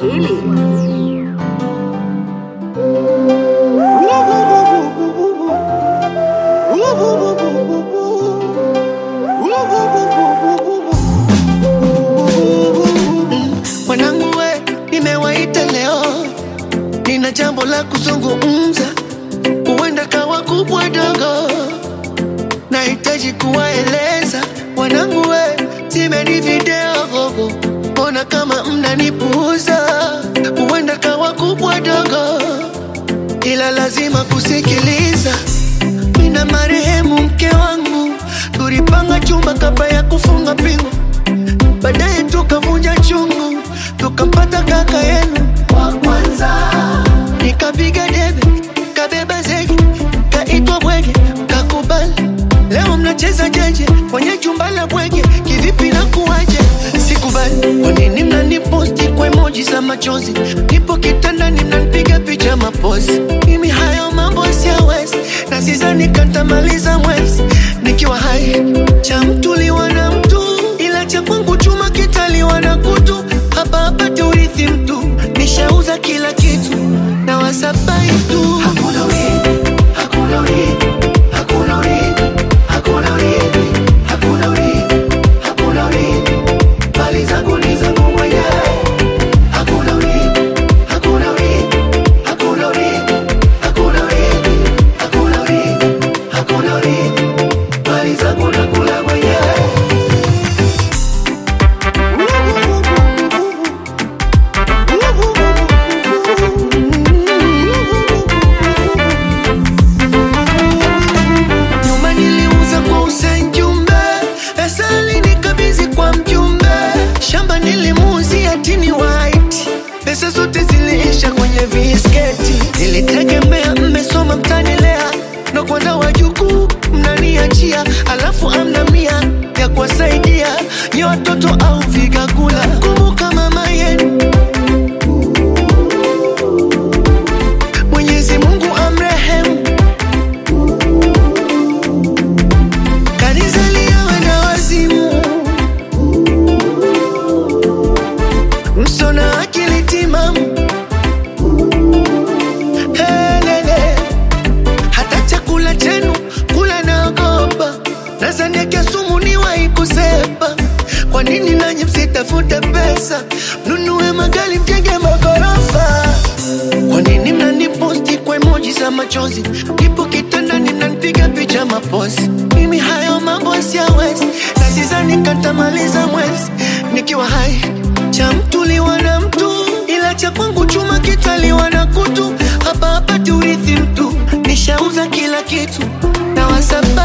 Swahili. Mwanangu we, nimewaita leo, nina jambo la kuzungumza, huenda kawa kubwa dogo, nahitaji kuwaeleza wanangu we, simeni video gogo, mbona kama mnanipuuza, huenda kawa kubwa dogo, ila lazima kusikiliza. Mina marehemu mke wangu, tulipanga chumba kabla ya kufunga pingu baadaye tukavunja chungu, tukampata kaka yenu wa kwanza. Nikapiga debe, kabeba zege, kaitwa bwege, kakubali. Leo mnacheza jeje kwenye chumba la bwege, kivipi na kuwaje? Sikubali. Kwa nini mnaniposti kwa emoji za machozi? Nipo kitandani mnanipiga picha mapozi. Mimi hayo mambo siyawezi, na sidhani katamaliza mwezi nikiwa hai. Cha mtu liwa na mtu, ila cha kwangu chuma kitaliwa na kutu. Hapa hapati urithi mtu, nishauza kila kitu na wasabai tu. Hakuna urithi, hakuna urithi, hakuna urithi, hakuna urithi, hakuna urithi, hakuna urithi. Mali zangu ni zangu mwenyewe. Hakuna urithi, hakuna urithi, hakuna urithi, hakuna urithi, hakuna urithi, hakuna urithi. Mali zangu nakula mwenyewe. Nyuma niliuza kwa Hussein Jumbe, pesa alinikabidhi kwa mjumbe. Shamba nilimuuzia Tini White, pesa zote ziliisha kwenye visketi. Nilitegemea mmesoma mtanilea, na kwanza wajukuu mnaniachia, alafu amna mia ya kuwasaidia nye watoto au vigakula. Kumbuka mama yenu Mwenyezi Mungu amrehemu Kanizalia wenda wazimu, msona akili timamu. Helele, hata chakula chenu kula naogopa, nazaniake sumu niwahi kusepa. Kwa nini nanyi msitafute pesa, mnunue magari, mjenge magorofa? Kwa nini mnaniposti kwa emoji za machozi? Nipo kitandani mnanipiga picha mapozi. Mimi hayo mambo siyawezi, na sidhani katamaliza mwezi nikiwa hai. Cha mtu liwa na mtu, ila cha kwangu chuma kitaliwa na kutu. Hapa hapati urithi mtu, nishauza kila kitu na wasaba